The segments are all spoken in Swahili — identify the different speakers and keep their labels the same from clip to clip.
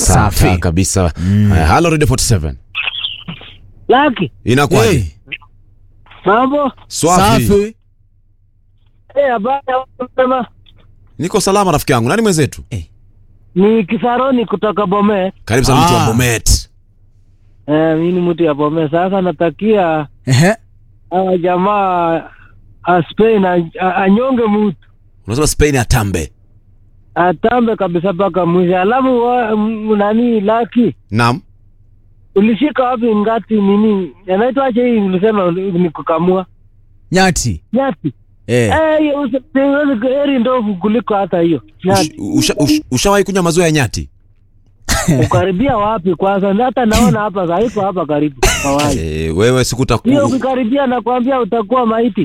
Speaker 1: Asante
Speaker 2: Safi.
Speaker 1: kabisa. Haya, Halo Radio 47.
Speaker 3: Laki,
Speaker 1: Inakuwaje?
Speaker 2: Hey,
Speaker 3: mambo?
Speaker 1: Swafi.
Speaker 2: safi.
Speaker 3: Eh, habari ya mapema.
Speaker 1: Niko salama rafiki yangu. Nani mwenzetu?
Speaker 3: Ni Kisaroni kutoka Bome.
Speaker 1: Karibu sana mtu wa
Speaker 2: Ah.
Speaker 1: Bomet.
Speaker 3: Eh, mimi ni mtu ya Bome. Sasa natakia
Speaker 2: Ehe.
Speaker 3: hawa jamaa a Spain a- a- anyonge mtu
Speaker 1: Unasema Spain atambe.
Speaker 3: atambe kabisa mpaka mwisho. Alafu wa- m- nani Laki,
Speaker 1: Naam.
Speaker 3: ulishika wapi ngati nini anaitwaje hii ulisema ni kukamua
Speaker 2: Nyati.
Speaker 3: nyati?
Speaker 2: Eh.
Speaker 3: Eh, hiyo usi- siwezi- heri ndovu kuliko hata hiyo nyati.
Speaker 1: Ush- usha- ush- Ushawahi kunywa maziwa ya nyati?
Speaker 3: Ukaribia wapi kwanza? Hata naona hapa haiko hapa karibu hawai.
Speaker 1: Eh, wewe siku
Speaker 3: Hiyo
Speaker 1: utakuwa
Speaker 3: ukikaribia nakwambia utakuwa maiti.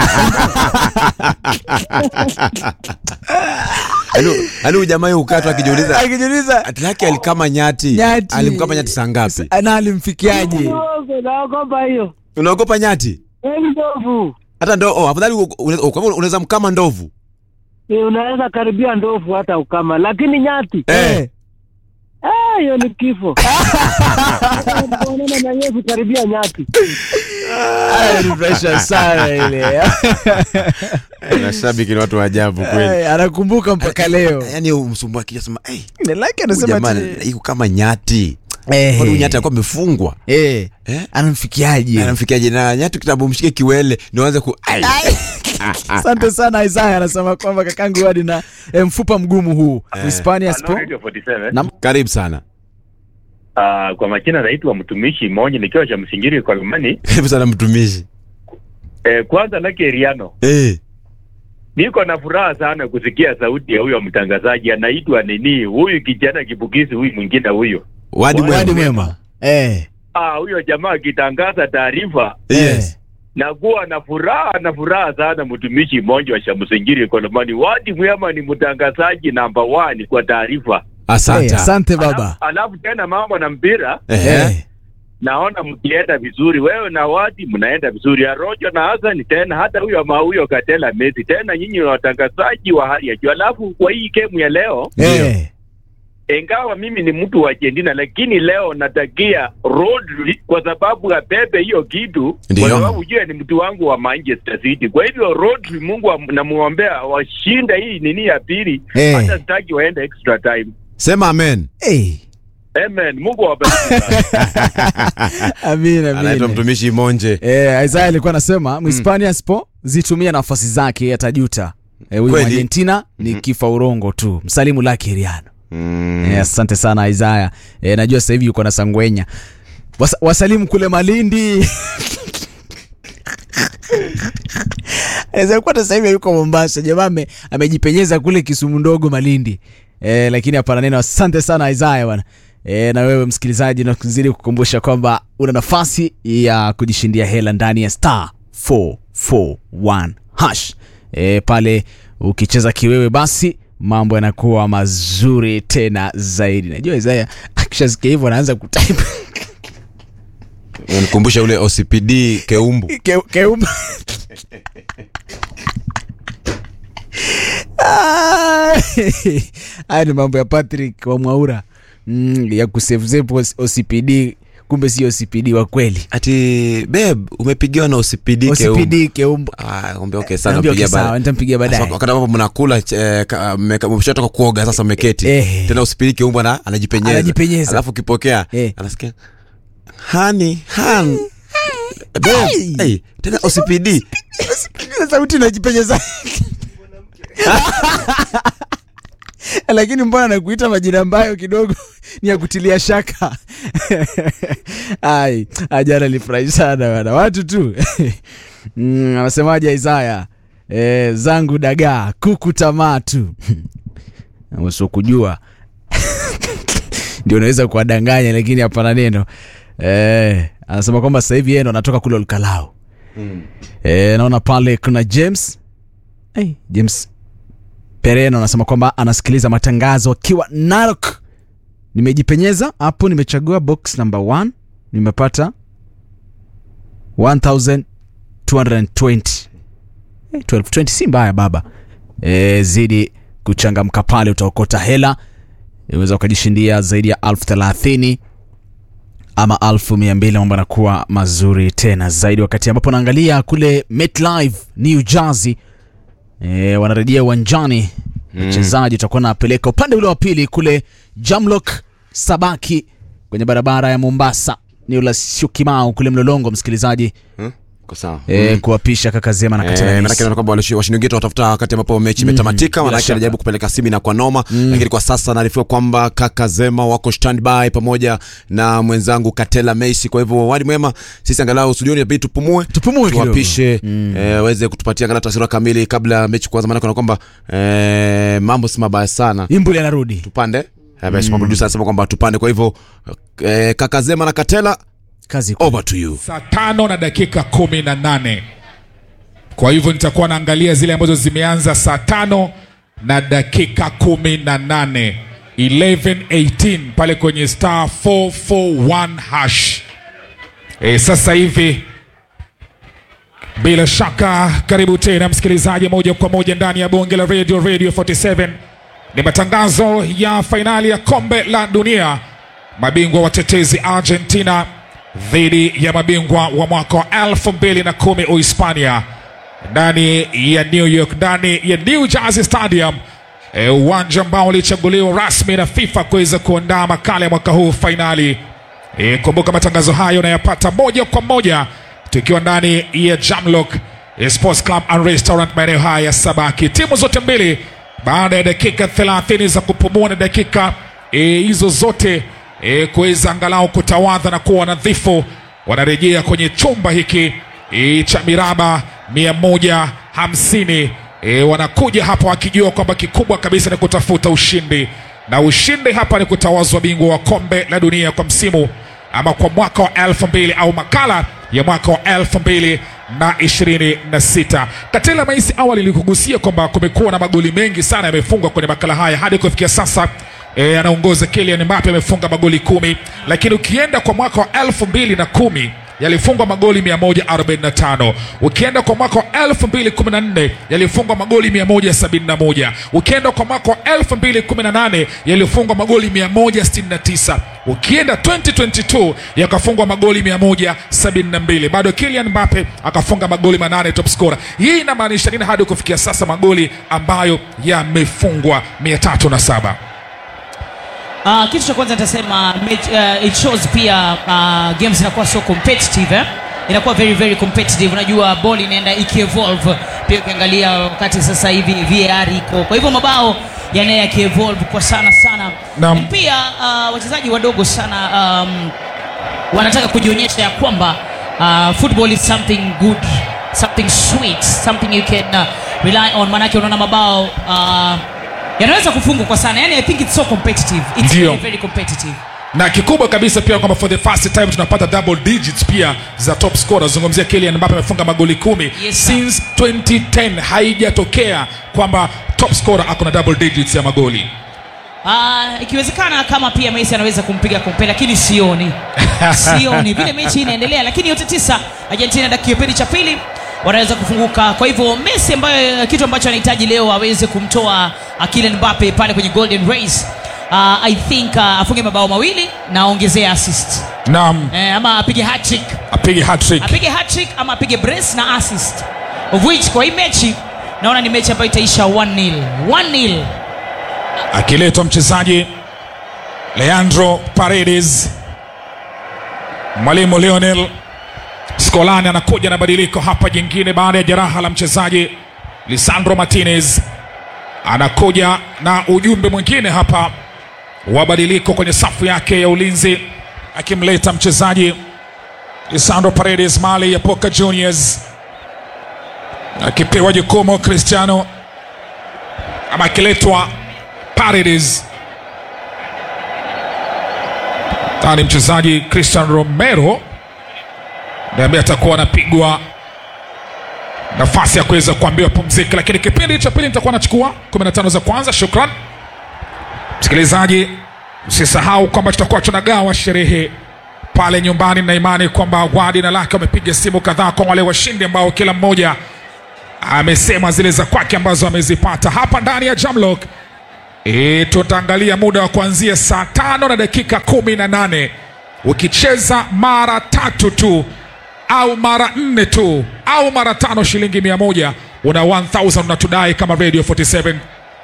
Speaker 1: Yaani huyu jamaa yeye ukatwa akijiuliza
Speaker 2: Akijiuliza
Speaker 1: ati lake alikama nyati.
Speaker 2: Nyati.
Speaker 1: Alimkama nyati saa ngapi?
Speaker 2: na alimfikiaje?
Speaker 3: Ndogo, Naogopa hiyo.
Speaker 1: Unaogopa nyati?
Speaker 3: Heri ndovu.
Speaker 1: Hata ndo oh, afadhali u- unaweza kwa hivyo unaweza mkama ndovu.
Speaker 3: Eh, Unaweza karibia ndovu hata ukama, lakini nyati
Speaker 1: Eh.
Speaker 3: ah, hiyo ni kifo. Kuonana na Yesu karibia nyati.
Speaker 2: Aya, ni pressure sana ile.
Speaker 1: Mashabiki ni watu wa ajabu kweli.
Speaker 2: Eh, Anakumbuka mpaka leo.
Speaker 1: Yaani msumbua akija sema, "Eh,
Speaker 2: Laki
Speaker 1: huyu
Speaker 2: anasema
Speaker 1: jamaa
Speaker 2: ati-
Speaker 1: iko kama nyati."
Speaker 2: Eh.
Speaker 1: Kwani huyu nyati alikuwa amefungwa?
Speaker 2: Eh.
Speaker 1: Eh?
Speaker 2: Anamfikiaje?
Speaker 1: Anamfikiaje na nyati kitabu mshike kiwele ndio aanze ku ai.
Speaker 2: Asante sana Isaya anasema kwamba kakangu hadi na eh, mfupa mgumu huu. Hispania
Speaker 4: Hello,
Speaker 2: Spo.
Speaker 4: Radio 47.
Speaker 2: Naam.
Speaker 1: Karibu sana.
Speaker 4: Ah, kwa majina naitwa mtumishi mmoja nikiwa cha msingiri kwa Lumani.
Speaker 1: Karibu sana mtumishi.
Speaker 4: Eh, kwanza lake Riano,
Speaker 1: Eh.
Speaker 4: niko na furaha sana kusikia sauti ya huyo mtangazaji anaitwa nini, huyu kijana kibukizi, huyu mwingine huyo.
Speaker 1: Wadi
Speaker 2: Wadi
Speaker 1: mwema.
Speaker 2: mwema. Eh.
Speaker 4: Ah, huyo jamaa akitangaza taarifa
Speaker 1: Yes.
Speaker 4: na kuwa na furaha na furaha sana, mtumishi mmoja wa Shamsingiri Kolomani. Wadi Mwema ni mtangazaji namba one kwa taarifa.
Speaker 2: Eh,
Speaker 1: Asante.
Speaker 2: Asante baba.
Speaker 4: Alafu, alafu tena mambo na mpira
Speaker 1: Ehe.
Speaker 2: Eh.
Speaker 4: naona mkienda vizuri, wewe na Wadi mnaenda vizuri, Arojo na Hassan tena, hata huyo ma huyo Katela Messi tena, nyinyi ni watangazaji wa hali ya juu. Alafu kwa hii kemu ya leo,
Speaker 2: Eh.
Speaker 4: ingawa mimi ni mtu wa Argentina, lakini leo natakia Rodri kwa sababu apepe hiyo kitu,
Speaker 1: Ndiyo.
Speaker 4: kwa sababu jua ni mtu wangu wa Manchester City. Kwa hivyo Rodri, Mungu am- namuombea washinda hii nini ya pili,
Speaker 2: Eh.
Speaker 4: hata sitaki waende extra time.
Speaker 1: Sema amen.
Speaker 2: Eh.
Speaker 4: Amen. Mungu awabariki sana.
Speaker 2: Amina
Speaker 1: Anaitwa
Speaker 2: amina.
Speaker 1: mtumishi Monje.
Speaker 2: Eh, Isaya alikuwa anasema Mhispania Spo zitumia nafasi zake atajuta. Eh, huyu
Speaker 1: Kweli?
Speaker 2: Argentina ni kifa urongo tu. Msalimu lake Riano.
Speaker 1: Mm.
Speaker 2: Eh, asante sana Isaya. Eh, najua sasa hivi yuko na Sangwenya. Wasa, wasalimu kule Malindi. Anaweza kuwa sasa hivi yuko Mombasa. Jamaa ame- amejipenyeza kule Kisumu ndogo Malindi. Eh, lakini hapana neno. Asante sana Isaya bwana. E, na wewe msikilizaji na kuzidi kukumbusha kwamba una nafasi ya kujishindia hela ndani ya star 441 hash. E, pale ukicheza kiwewe basi mambo yanakuwa mazuri tena zaidi. Najua Isaya akishasikia hivyo anaanza kutype
Speaker 1: Unikumbusha ule OCPD Keumbu.
Speaker 2: Ke- keumba Ah, haya ni mambo ya Patrick wa Mwaura mm, ya kusevusevu OCPD, kumbe si OCPD wa kweli.
Speaker 1: Ati babe umepigwa na OCPD Keumbu.
Speaker 2: OCPD keumba.
Speaker 1: Ah, kumbe okay sana
Speaker 2: Naambia,
Speaker 1: pigia
Speaker 2: okay, sawa, nitampigia baadaye.
Speaker 1: Sasa Wakati ambapo mnakula eh, ka- mmeka- mmeshatoka kuoga sasa mmeketi.
Speaker 2: Eh.
Speaker 1: Tena OCPD Keumbu ana anajipenyeza.
Speaker 2: Anajipenyeza.
Speaker 1: Alafu ukipokea
Speaker 2: Eh.
Speaker 1: anasikia hani han. Babe, hey, tena OCPD.
Speaker 2: sauti inajipenyeza lakini mbona nakuita majina ambayo kidogo ni ya kutilia shaka ai ajana nilifurahi sana bana watu tu mm, anasemaje isaya e, zangu dagaa kuku tamaa tu wasiokujua ndio unaweza kuwadanganya lakini hapana neno e, anasema kwamba sasa hivi yeye ndo anatoka kule olkalao E, naona pale kuna James hey, James Pereno anasema kwamba anasikiliza matangazo akiwa Narok. Nimejipenyeza hapo, nimechagua box number 1 nimepata 1220 Eh, 1220 si mbaya baba. E, zidi kuchangamka pale, utaokota hela unaweza ukajishindia zaidi ya elfu thelathini ama elfu mia mbili mambo yanakuwa mazuri tena zaidi wakati ambapo naangalia kule MetLife New Jersey e, wanarejea uwanjani mchezaji utakuwa napeleka upande ule wa pili kule Jamlock Sabaki kwenye barabara ya Mombasa ni ula Syokimau kule Mlolongo msikilizaji
Speaker 1: Hmm? Iko sawa.
Speaker 2: e, kuwapisha Kakazema na
Speaker 1: Eh,
Speaker 2: Katana
Speaker 1: manake naona kwamba walishi- washindi wengine watafuta wakati ambapo mechi imetamatika,
Speaker 2: bila
Speaker 1: manake
Speaker 2: shaka.
Speaker 1: anajaribu kupeleka simi na kwa noma, lakini kwa sasa naarifiwa kwamba kaka Zema wako standby pamoja na mwenzangu Katela Messi. Kwa hivyo wadi mwema, sisi angalau studioni inabidi tupumue,
Speaker 2: Tupumue kidogo.
Speaker 1: tuwapishe eh, waweze kutupatia angalau taswira kamili kabla ya mechi kuanza, manake naona kwamba eh, mambo si mabaya sana.
Speaker 2: Imbuli anarudi
Speaker 1: Tupande eh, basi producer anasema kwamba tupande. Kwa hivyo eh, kaka Zema na Katela,
Speaker 2: kazi
Speaker 1: over to you.
Speaker 5: saa tano na dakika kumi na nane kwa hivyo nitakuwa naangalia zile ambazo zimeanza saa tano na dakika kumi na nane 1118 pale kwenye star 441 hash e, sasa hivi bila shaka karibu tena msikilizaji moja kwa moja ndani ya bonge la radio radio 47 ni matangazo ya fainali ya kombe la dunia mabingwa watetezi argentina dhidi ya mabingwa wa mwaka wa 2010 uhispania ndani ya new york ndani ya new jersey stadium e, uwanja ambao ulichaguliwa rasmi na fifa kuweza kuandaa makala ya mwaka huu fainali e, kumbuka matangazo hayo unayapata moja kwa moja tukiwa ndani ya jamlock e, sports club and restaurant maeneo haya ya sabaki timu zote mbili baada ya dakika 30 za kupumua na dakika e, hizo zote e, kuweza angalau kutawadha na kuwa nadhifu wanarejea kwenye chumba hiki e, cha miraba 150 e, wanakuja hapa wakijua kwamba kikubwa kabisa ni kutafuta ushindi na ushindi hapa ni kutawazwa bingwa wa kombe la dunia kwa msimu ama kwa mwaka wa elfu mbili au makala ya mwaka wa elfu mbili na ishirini na sita katela maisi awali ilikugusia kwamba kumekuwa na magoli mengi sana yamefungwa kwenye makala haya hadi kufikia sasa e, anaongoza Kylian Mbappe amefunga magoli kumi lakini ukienda kwa mwaka wa elfu mbili na kumi yalifungwa magoli 145 ukienda kwa mwaka wa 2014 yalifungwa magoli 171 ukienda kwa mwaka wa 2018 yalifungwa magoli 169 ukienda 2022 yakafungwa magoli 172 bado Kylian Mbappe akafunga magoli manane top scorer hii inamaanisha nini hadi kufikia sasa magoli ambayo yamefungwa 307
Speaker 6: Uh, kitu cha kwanza nitasema match, uh, it shows pia uh, games inakuwa so competitive eh? inakuwa very very competitive unajua ball inaenda ikievolve pia ukiangalia wakati sasa hivi VAR iko kwa hivyo mabao yanaye yakievolve kwa sana sana
Speaker 5: Naam.
Speaker 6: pia uh, wachezaji wadogo sana um, wanataka kujionyesha ya kwamba uh, football is something good something sweet something you can uh, rely on manake unaona mabao uh, yanaweza kufungwa kwa sana yani i think it's so competitive it's
Speaker 5: Ndio.
Speaker 6: very, very competitive
Speaker 5: na kikubwa kabisa pia kwamba for the first time tunapata double digits pia za top scorer zungumzia Kylian Mbappe amefunga magoli kumi
Speaker 6: Yes, sir.
Speaker 5: since 2010 haijatokea kwamba top scorer ako na double digits ya magoli
Speaker 6: Uh, ikiwezekana kama pia Messi anaweza kumpiga kompe lakini sioni sioni vile mechi inaendelea lakini yote tisa Argentina dakika kipindi cha pili wanaweza kufunguka kwa hivyo Messi ambayo kitu ambacho anahitaji leo aweze kumtoa uh, Kylian Mbappe pale kwenye golden race uh, I think uh, afunge mabao mawili na aongezee assist
Speaker 5: naam
Speaker 6: eh, ama apige hat-trick
Speaker 5: apige hat-trick
Speaker 6: apige hat-trick ama apige brace na assist of which kwa hii mechi naona ni mechi ambayo itaisha 1-0 1-0
Speaker 5: akiletwa mchezaji Leandro Paredes mwalimu Lionel Scolani anakuja na badiliko hapa jingine baada ya jeraha la mchezaji Lisandro Martinez anakuja na ujumbe mwingine hapa wa badiliko kwenye safu yake ya ulinzi akimleta mchezaji Lisandro Paredes mali ya Boca Juniors akipewa jukumu Cristiano ama akiletwa Paredes tani mchezaji Christian Romero ndiye ambaye atakuwa anapigwa nafasi ya kuweza kuambiwa pumzika, lakini kipindi cha pili nitakuwa nachukua 15 za kwanza. Shukran msikilizaji, usisahau kwamba tutakuwa tunagawa sherehe pale nyumbani, na imani kwamba Wadi na Lake wamepiga simu kadhaa kwa wale washindi ambao kila mmoja amesema zile za kwake ambazo amezipata hapa ndani ya Jamlock E, tutaangalia muda wa kuanzia saa tano na dakika kumi na nane ukicheza mara tatu tu au mara nne tu au mara tano shilingi mia moja una 1000 unatudai kama radio 47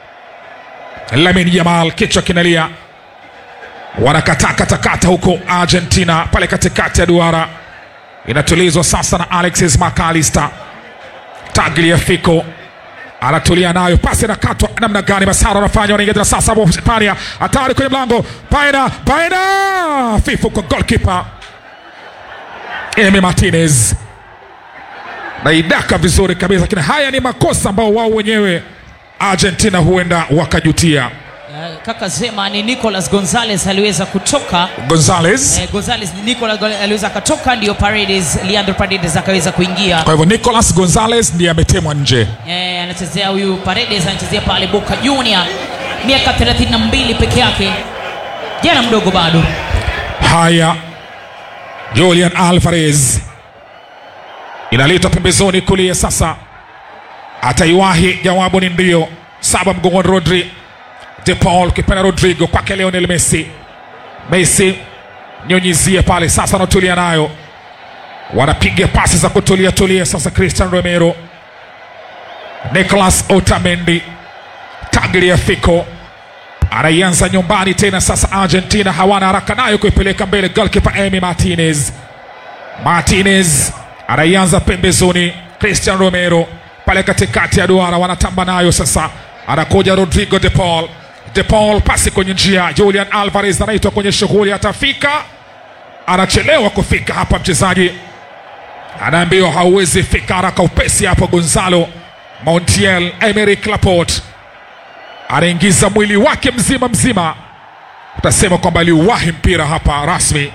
Speaker 5: lamin jamal kichwa kinalia wanakatakatakata huko argentina pale katikati ya duara inatulizwa sasa na alexis macalister tagliafico anatulia nayo pasi inakatwa namna gani masara anafanya wanaingia tena sasa hapo hispania hatari kwenye mlango paina paina fifu kwa golkipa emi martinez naidaka vizuri kabisa lakini haya ni makosa ambao wao wenyewe argentina huenda wakajutia
Speaker 6: Eh, kaka sema ni nicolas gonzales aliweza kutoka
Speaker 5: gonzales
Speaker 6: eh, gonzales nicolas Gonzalez aliweza akatoka ndio paredes leandro paredes akaweza kuingia
Speaker 5: kwa hivyo nicolas gonzales ndiye ametemwa nje
Speaker 6: eh, anachezea huyu paredes anachezea pale boca junior miaka 32 peke yake jana mdogo bado
Speaker 5: haya julian alvarez inaletwa pembezoni kulia sasa ataiwahi jawabu ni ndio saba mgongoni rodri de paul kipenda rodrigo kwake leonel messi messi nyonyizia pale sasa anatulia nayo wanapiga pasi za kutulia tulia sasa cristian romero nicolas otamendi tagliafico anaianza nyumbani tena sasa argentina hawana haraka nayo kuipeleka mbele golkipa emi martinez martinez anaianza pembezoni cristian romero pale katikati ya duara wanatamba nayo sasa anakuja rodrigo de paul de paul pasi kwenye njia julian alvarez anaitwa kwenye shughuli atafika anachelewa kufika hapa mchezaji anaambiwa hauwezi fika haraka upesi hapo gonzalo montiel emeric laporte anaingiza mwili wake mzima mzima utasema kwamba aliuwahi mpira hapa rasmi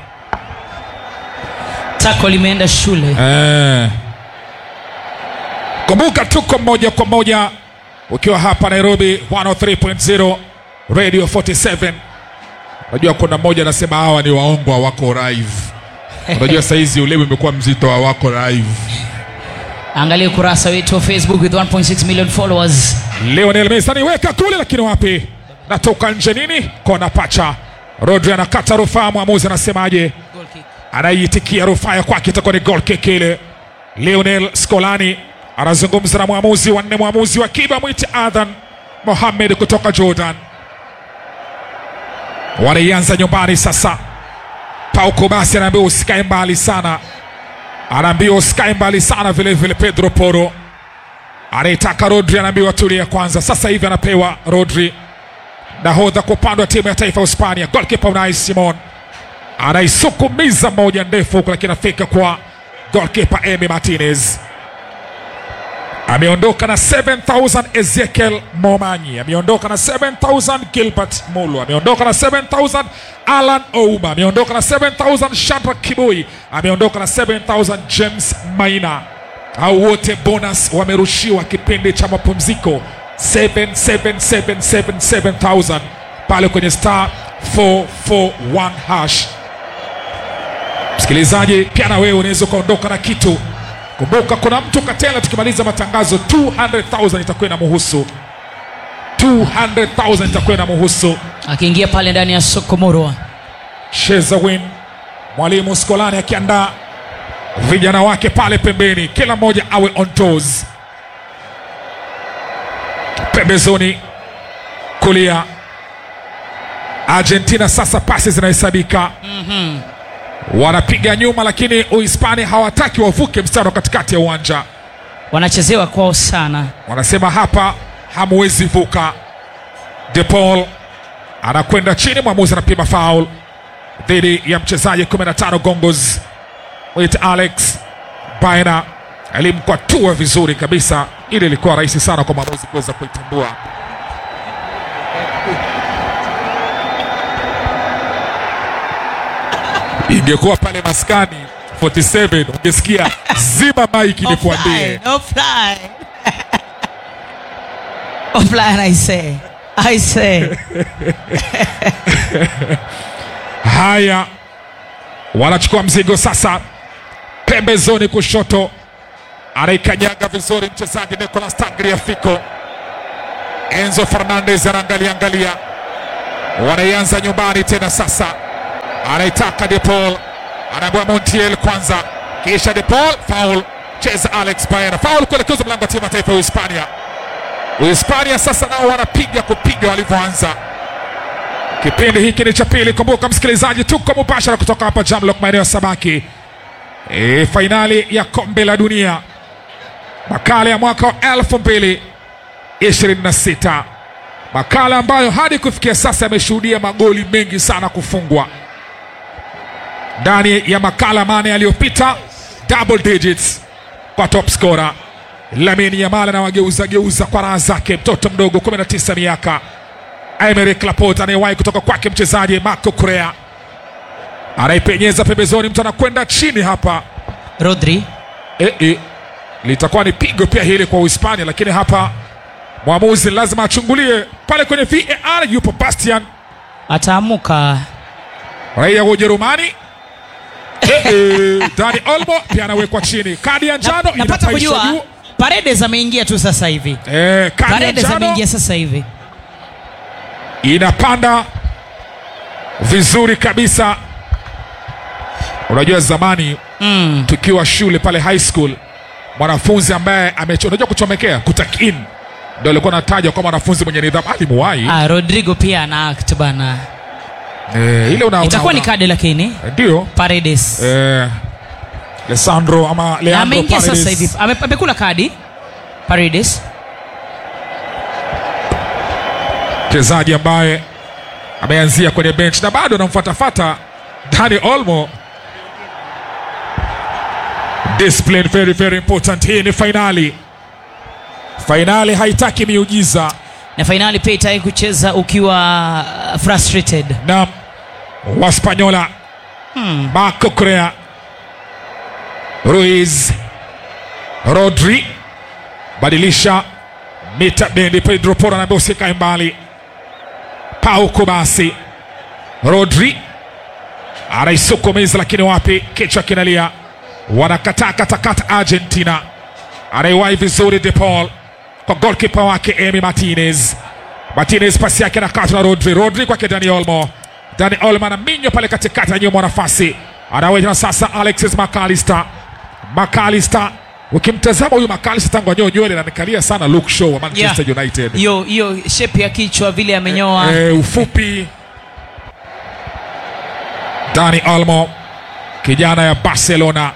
Speaker 6: tako limeenda shule
Speaker 5: eh. kumbuka tuko moja kwa moja ukiwa hapa nairobi 103.0 radio 47 unajua kuna mmoja anasema hawa ni waongo hawako live unajua saizi ulemi umekuwa mzito hawako live
Speaker 6: angalia ukurasa wetu wa facebook with 1.6 million followers
Speaker 5: Lionel Messi anaiweka kule, lakini wapi, natoka nje nini, kona pacha. Rodri anakata rufaa, mwamuzi anasemaje?
Speaker 6: Goal kick.
Speaker 5: Anaiitikia rufaa ya kwake, itakuwa ni goal kick ile. Lionel Scolani anazungumza na mwamuzi wa nne, mwamuzi wa kiba mwite Adhan Mohamed kutoka Jordan. Wanaianza nyumbani sasa. Pauko basi anaambiwa usikae mbali sana, anaambiwa usikae mbali sana vile vile. Pedro Poro anaitaka Rodri, anaambiwa tulia kwanza. Sasa hivi anapewa Rodri, nahodha kwa upande wa timu ya taifa ya Hispania. Golkipa Unai Simon anaisukumiza moja ndefu huku, lakini afika kwa golkipa Emi Martinez. Ameondoka na 7000 Ezekiel Momanyi, ameondoka na 7000 Gilbert Mulu, ameondoka na 7000 Alan Ouma, ameondoka na 7000 Shadrack Kibui, ameondoka na 7000 James Maina. Hao wote bonus wamerushiwa kipindi cha mapumziko 77777000 pale kwenye star 441 hash. Msikilizaji, pia na wewe unaweza ukaondoka na kitu. Kumbuka kuna mtu Katela, tukimaliza matangazo 200,000 itakuwa na muhusu 200,000 itakuwa na muhusu
Speaker 6: akiingia pale ndani ya soko morwa
Speaker 5: Cheza win, mwalimu Skolani akiandaa vijana wake pale pembeni, kila mmoja awe on toes. Pembezoni kulia, Argentina sasa pasi zinahesabika wanapiga nyuma, lakini Uhispania hawataki wavuke mstari wa katikati ya uwanja.
Speaker 6: wanachezewa kwao sana
Speaker 5: wanasema hapa hamuwezi vuka. De Paul anakwenda chini, mwamuzi anapima foul dhidi ya mchezaji 15 Gongos wit Alex Baena alimkwatua vizuri kabisa, ili ilikuwa rahisi sana kwa mwamuzi kuweza kuitambua. Ingekuwa pale maskani 47 ungesikia zima maiki nikuambie.
Speaker 6: Offline, offline. offline I say. I say.
Speaker 5: Haya, wanachukua mzigo sasa, pembezoni kushoto, anaikanyaga vizuri mchezaji Nicolas Tagliafico. Enzo Fernandez anaangalia angalia, wanaianza nyumbani tena sasa, anaitaka De Paul, anaambiwa Montiel kwanza, kisha De Paul, foul, cheza Alex Baena, foul kuelekezwa mlango wa timu ya taifa ya Uhispania. Uhispania sasa nao wanapiga kupiga walivyoanza. Kipindi hiki ni cha pili. Kumbuka msikilizaji, tuko mubashara kutoka hapa Jamlock, maeneo ya Sabaki, e, fainali ya kombe la dunia makala ya mwaka wa elfu mbili 26 makala ambayo hadi kufikia sasa yameshuhudia magoli mengi sana kufungwa ndani ya makala mane yaliyopita double digits kwa top scorer Lamine Yamal anawageuza geuza kwa raha zake mtoto mdogo 19 miaka Aymeric Laporte anayewahi kutoka kwake mchezaji Marco Correa anaipenyeza pembezoni mtu anakwenda chini hapa
Speaker 6: Rodri
Speaker 5: e, e, litakuwa ni pigo pia hili kwa Uhispania, lakini hapa mwamuzi lazima achungulie pale kwenye VAR. Yupo Bastian,
Speaker 6: ataamuka
Speaker 5: raia wa Ujerumani. e, e, Dani Olmo pia anawekwa chini, kadi ya njano
Speaker 6: Na- napata
Speaker 5: inapaishwa
Speaker 6: kujua
Speaker 5: juu.
Speaker 6: Paredes ameingia tu sasa hivi
Speaker 5: E, kadi ya
Speaker 6: Paredes
Speaker 5: njano
Speaker 6: ameingia sasa hivi
Speaker 5: inapanda vizuri kabisa. Unajua zamani
Speaker 6: mm.
Speaker 5: tukiwa shule pale high school, mwanafunzi ambaye amecho, unajua kuchomekea kutakin, ndio alikuwa anataja kwa mwanafunzi mwenye nidhamu. Alimuwahi
Speaker 6: ah, Rodrigo pia ana act bana
Speaker 5: eh, ile una,
Speaker 6: itakuwa
Speaker 5: una,
Speaker 6: ni kadi lakini
Speaker 5: ndio
Speaker 6: Paredes
Speaker 5: eh, Alessandro ama
Speaker 6: Na
Speaker 5: Leandro
Speaker 6: ameingia
Speaker 5: Paredes.
Speaker 6: sasa hivi Ame- amekula kadi Paredes
Speaker 5: mchezaji ambaye ameanzia kwenye bench na bado anamfuatafata Dani Olmo. Discipline very very important. Hii ni fainali, fainali haitaki miujiza
Speaker 6: na fainali pia itaki kucheza ukiwa uh, frustrated
Speaker 5: na Waspanyola
Speaker 6: hmm.
Speaker 5: Marco Correa, Ruiz, Rodri, badilisha mita bendi. Pedro Porro anaambia usikae mbali. Pau Kubasi, Rodri anaisukumiza, lakini wapi, kichwa kinalia, wanakataa katakata. Argentina anaiwahi vizuri De Paul kwa golkipa wake Emi Martinez. Martinez pasi yake anakatwa na Rodri. Rodri kwake Dani Olmo. Dani Olmo anaminywa pale katikati ya nyuma nafasi, anaweza sasa Alexis McAllister. McAllister, ukimtazama huyu McAllister tangu anyoe nywele ananikalia sana Luke Shaw wa Manchester
Speaker 6: Yeah.
Speaker 5: United.
Speaker 6: hiyo hiyo shape ya kichwa vile amenyoa
Speaker 5: Eh, ufupi Dani Olmo kijana ya Barcelona,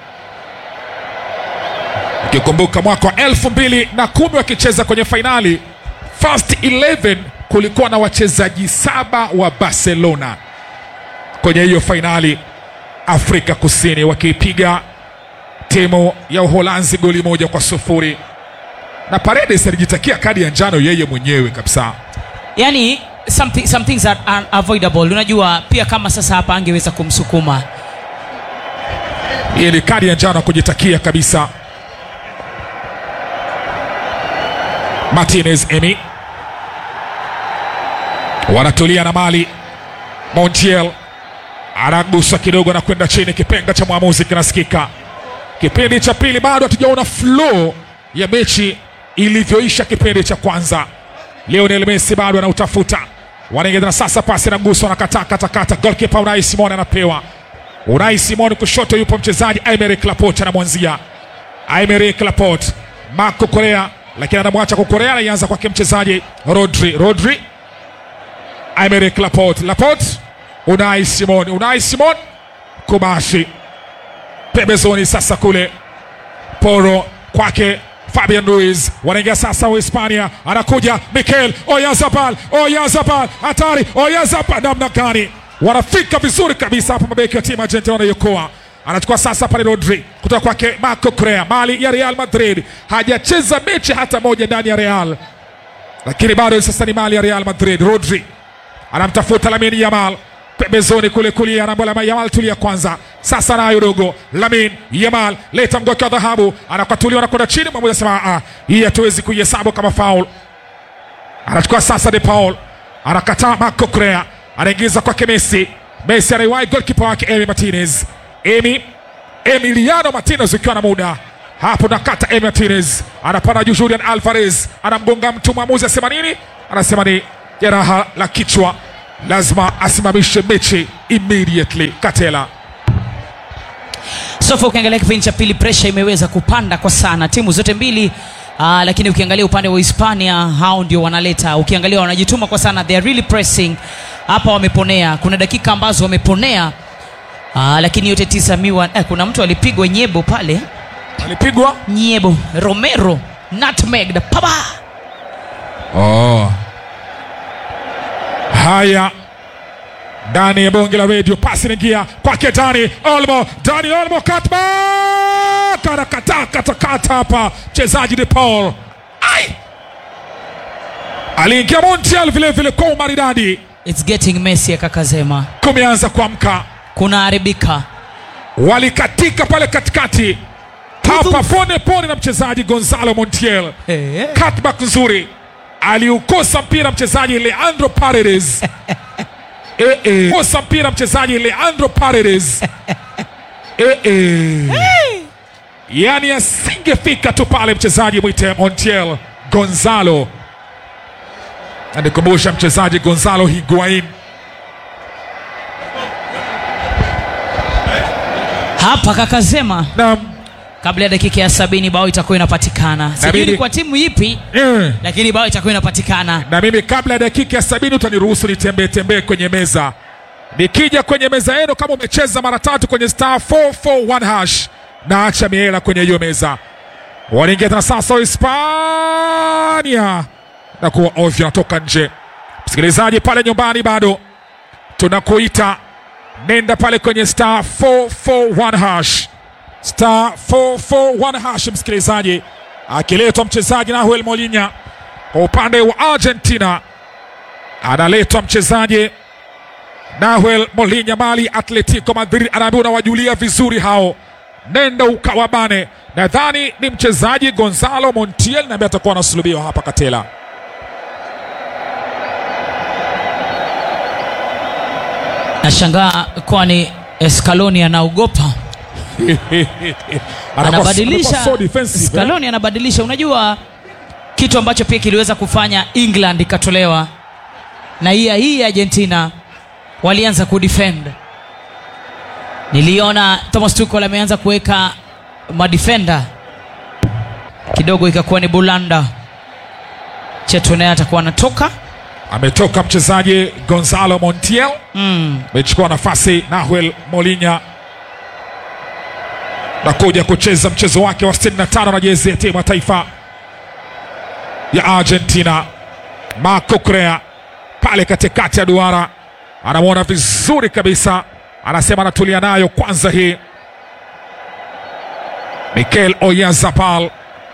Speaker 5: ukikumbuka mwaka wa elfu mbili na kumi wakicheza kwenye fainali first 11 kulikuwa na wachezaji saba wa Barcelona kwenye hiyo fainali Afrika Kusini, wakiipiga timu ya Uholanzi goli moja kwa sufuri na Paredes alijitakia kadi ya njano yeye mwenyewe kabisa.
Speaker 6: yani something, some things are unavoidable unajua pia kama sasa hapa angeweza kumsukuma
Speaker 5: Hii ni kadi ya njano kujitakia kabisa. Martinez Emi wanatulia na mali. Montiel anagusa kidogo na kwenda chini, kipenga cha mwamuzi kinasikika. Kipindi cha pili bado hatujaona flow ya mechi ilivyoisha kipindi cha kwanza. Lionel Messi bado anautafuta, wanaingia na sasa, pasi na guso, anakataa katakata. Golkipa Unai Simon anapewa Unai Simon kushoto, yupo mchezaji Aymeric Laporte anamwanzia Aymeric Laporte, Marco Correa, lakini anamwacha kwa Correa, anaanza kwake mchezaji Rodri. Rodri, Aymeric Laporte, Laporte, Unai Simon, Unai Simon, Kubashi pembezoni sasa kule Poro kwake Fabian Ruiz wanaingia sasa Uhispania, anakuja Mikel Oyarzabal, Oyarzabal hatari, Oyarzabal namna gani, wanafika vizuri kabisa hapa, mabeki wa timu Argentina wanaiokoa. Anachukua sasa pale Rodri kutoka kwake Marco Correa, mali ya Real Madrid, hajacheza mechi hata moja ndani ya Real, lakini bado sasa ni mali ya Real Madrid. Rodri anamtafuta Lamine Yamal pembezoni kule kulia, anaambia Yamal, tulia kwanza. Sasa nayo dogo Lamine Yamal leta mgoki wa dhahabu, anakwatuliwa anakwenda chini, mwamuzi anasema ah, hii hatuwezi kuihesabu kama foul. Anachukua sasa De Paul, anakataa Marco Correa, anaingiza kwake Messi. Messi anaiwahi golkipa wake Emi Martinez, Emi Emiliano Martinez ukiwa na muda hapo, nakata Emi Martinez anapanda juu, Julian Alvarez anamgonga mtu, mwamuzi asema nini? anasema ni jeraha la kichwa, lazima asimamishe mechi immediately. Katela
Speaker 6: sofa ukiangalia kipindi cha pili presha imeweza kupanda kwa sana timu zote mbili Uh, lakini ukiangalia upande wa hispania hao ndio wanaleta ukiangalia wanajituma kwa sana they are really pressing hapa wameponea kuna dakika ambazo wameponea uh, lakini yote tisa miwa eh, kuna mtu alipigwa nyebo pale
Speaker 5: alipigwa
Speaker 6: nyebo romero nutmegged paba
Speaker 5: oh. Haya, ndani ya bonge la redio, pasi inaingia kwake Dani Olmo, Dani Olmo katba karakata katakata hapa, mchezaji De Paul ai aliingia Montiel vile vile kwa umaridadi,
Speaker 6: it's getting messy akakazema
Speaker 5: kumeanza kuamka,
Speaker 6: kuna haribika
Speaker 5: walikatika pale katikati hapa pone pone na mchezaji Gonzalo Montiel cutback nzuri aliukosa mpira mchezaji Leandro Paredes eh, eh. kosa mpira mchezaji Leandro Paredes eh, eh. yani asingefika tu pale mchezaji mwite Montiel Gonzalo anikumbusha mchezaji Gonzalo Higuain
Speaker 6: hapa kakazema
Speaker 5: na
Speaker 6: kabla ya dakika ya sabini bao itakuwa inapatikana sijui
Speaker 5: mimi-
Speaker 6: ni kwa timu ipi
Speaker 5: eh.
Speaker 6: lakini bao itakuwa inapatikana
Speaker 5: na mimi kabla ya dakika ya sabini utaniruhusu nitembee tembee kwenye meza nikija kwenye meza yenu kama umecheza mara tatu kwenye star 441 hash na acha miela kwenye hiyo meza wanaingia tena sasa hispania na kuwa ovyo natoka nje msikilizaji pale nyumbani bado tunakuita nenda pale kwenye star 441 hash star 441 hash msikilizaji akiletwa mchezaji nahuel molinya kwa upande wa argentina analetwa mchezaji nahuel molinya mali atletico madrid anaambiwa unawajulia vizuri hao nenda ukawabane nadhani ni mchezaji gonzalo montiel naambaye atakuwa anasulubiwa hapa katela
Speaker 6: nashangaa kwani escaloni anaogopa
Speaker 5: Anakuwa-
Speaker 6: anabadilisha
Speaker 5: anakuwa so defensive, eh?
Speaker 6: Scaloni anabadilisha unajua kitu ambacho pia kiliweza kufanya england ikatolewa na hii hii argentina walianza kudefend niliona thomas tuchel ameanza kuweka madefenda kidogo ikakuwa ni bulanda chetu naye atakuwa anatoka
Speaker 5: ametoka mchezaji gonzalo montiel
Speaker 6: mm.
Speaker 5: amechukua nafasi nahuel molinya na kuja kucheza mchezo wake wa 65 na jezi ya timu ya taifa ya argentina marco crea pale katikati ya duara anamwona vizuri kabisa anasema anatulia nayo kwanza hii mikel oyazabal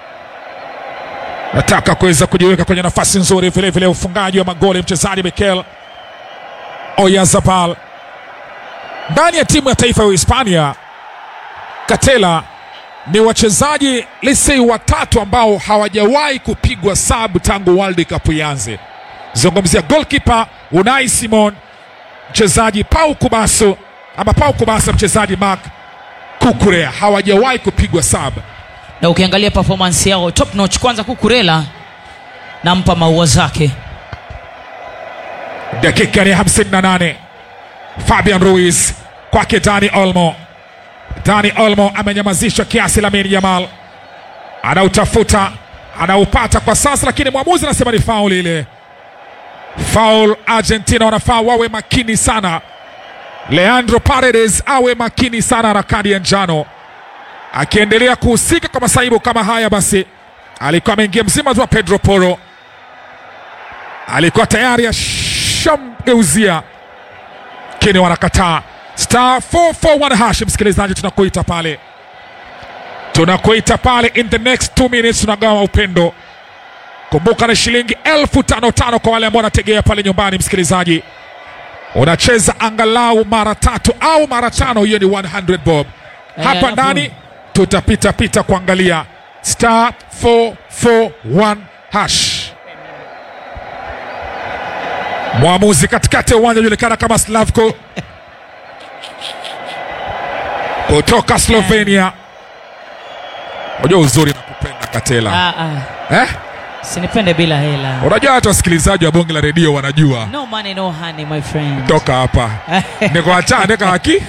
Speaker 5: nataka kuweza kujiweka kwenye nafasi nzuri vile vile ufungaji wa magoli mchezaji mikel oyazabal ndani ya timu ya taifa ya Hispania Katela ni wachezaji lisei watatu ambao hawajawahi kupigwa sabu tangu World Cup ianze. Zungumzia goalkeeper Unai Simon, mchezaji Pau Kubasu ama Pau Kubasa, mchezaji Mark Kukurea hawajawahi kupigwa sabu.
Speaker 6: na ukiangalia performance yao top notch kwanza kukurela nampa maua zake
Speaker 5: dakika ni 58 fabian ruiz kwake dani olmo dani olmo amenyamazishwa kiasi lamin yamal anautafuta anaupata kwa sasa lakini mwamuzi anasema ni faul ile faul argentina wanafaa wawe makini sana leandro paredes awe makini sana na kadi ya njano akiendelea kuhusika kwa masaibu kama haya basi alikuwa ameingia mzima tu wa pedro poro alikuwa tayari ashamgeuzia lakini wanakataa star 441 hash msikilizaji tunakuita pale tunakuita pale in the next two minutes tunagawa upendo kumbuka ni shilingi elfu tano tano kwa wale ambao wanategea pale nyumbani msikilizaji unacheza angalau mara tatu au mara tano hiyo ni 100 bob hapa
Speaker 6: alafu-
Speaker 5: ndani tutapita pita kuangalia star 441 hash mwamuzi katikati ya uwanja julikana kama Slavko kutoka Slovenia. Unajua uzuri na kupenda Katela
Speaker 6: ah, ah.
Speaker 5: eh?
Speaker 6: sinipende bila hela
Speaker 5: unajua hata wasikilizaji wa bonge la redio wanajua
Speaker 6: no money no honey my friend
Speaker 5: toka hapa nikuacha ndeka haki